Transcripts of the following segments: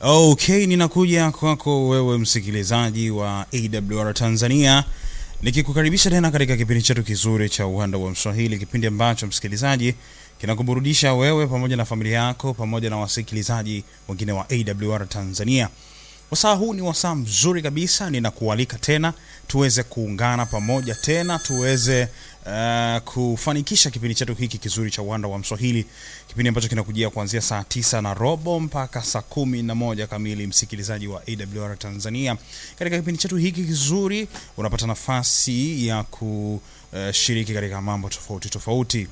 Okay, ninakuja kwako wewe msikilizaji wa AWR Tanzania nikikukaribisha tena katika kipindi chetu kizuri cha Uwanda wa Mswahili, kipindi ambacho msikilizaji kinakuburudisha wewe pamoja na familia yako pamoja na wasikilizaji wengine wa AWR Tanzania. Wasaa huu ni wasaa mzuri kabisa, ninakualika tena tuweze kuungana pamoja tena tuweze uh, kufanikisha kipindi chetu hiki kizuri cha uwanda wa Mswahili, kipindi ambacho kinakujia kuanzia saa tisa na robo mpaka saa kumi na moja kamili. Msikilizaji wa AWR Tanzania, katika kipindi chetu hiki kizuri unapata nafasi ya kushiriki katika mambo tofauti tofauti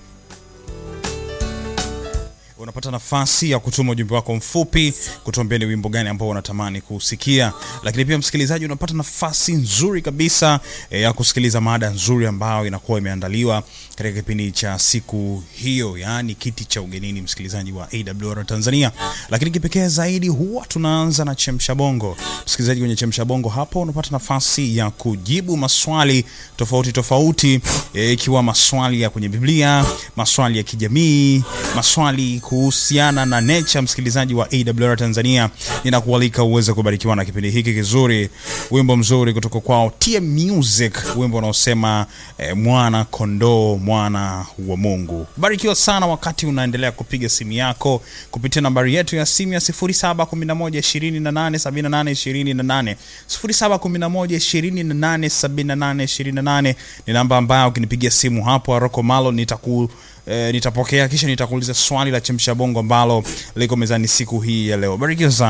unapata nafasi ya kutuma ujumbe wako mfupi kutuambia ni wimbo gani ambao unatamani kusikia, lakini pia msikilizaji, unapata nafasi nzuri kabisa e, ya kusikiliza mada nzuri ambayo inakuwa imeandaliwa katika kipindi cha siku hiyo, yaani kiti cha ugenini, msikilizaji wa AWR Tanzania. Lakini kipekee zaidi huwa tunaanza na chemsha bongo. Msikilizaji, kwenye chemsha bongo hapo unapata nafasi ya kujibu maswali tofauti tofauti, ikiwa e, maswali ya kwenye Biblia, maswali ya kijamii, maswali kuhusiana na nature. Msikilizaji wa AWR Tanzania, ninakualika uweze kubarikiwa na kipindi hiki kizuri, wimbo mzuri kutoka kwao TM Music, wimbo unaosema eh, mwana kondoo, mwana wa Mungu. Barikiwa sana wakati unaendelea kupiga simu yako kupitia nambari yetu ya simu ya 0711287828 0711287828 ni namba ambayo ukinipigia simu hapo Aroko Malo nitaku E, nitapokea kisha nitakuuliza swali la chemsha bongo ambalo liko mezani siku hii ya leo. Barikiwa sana.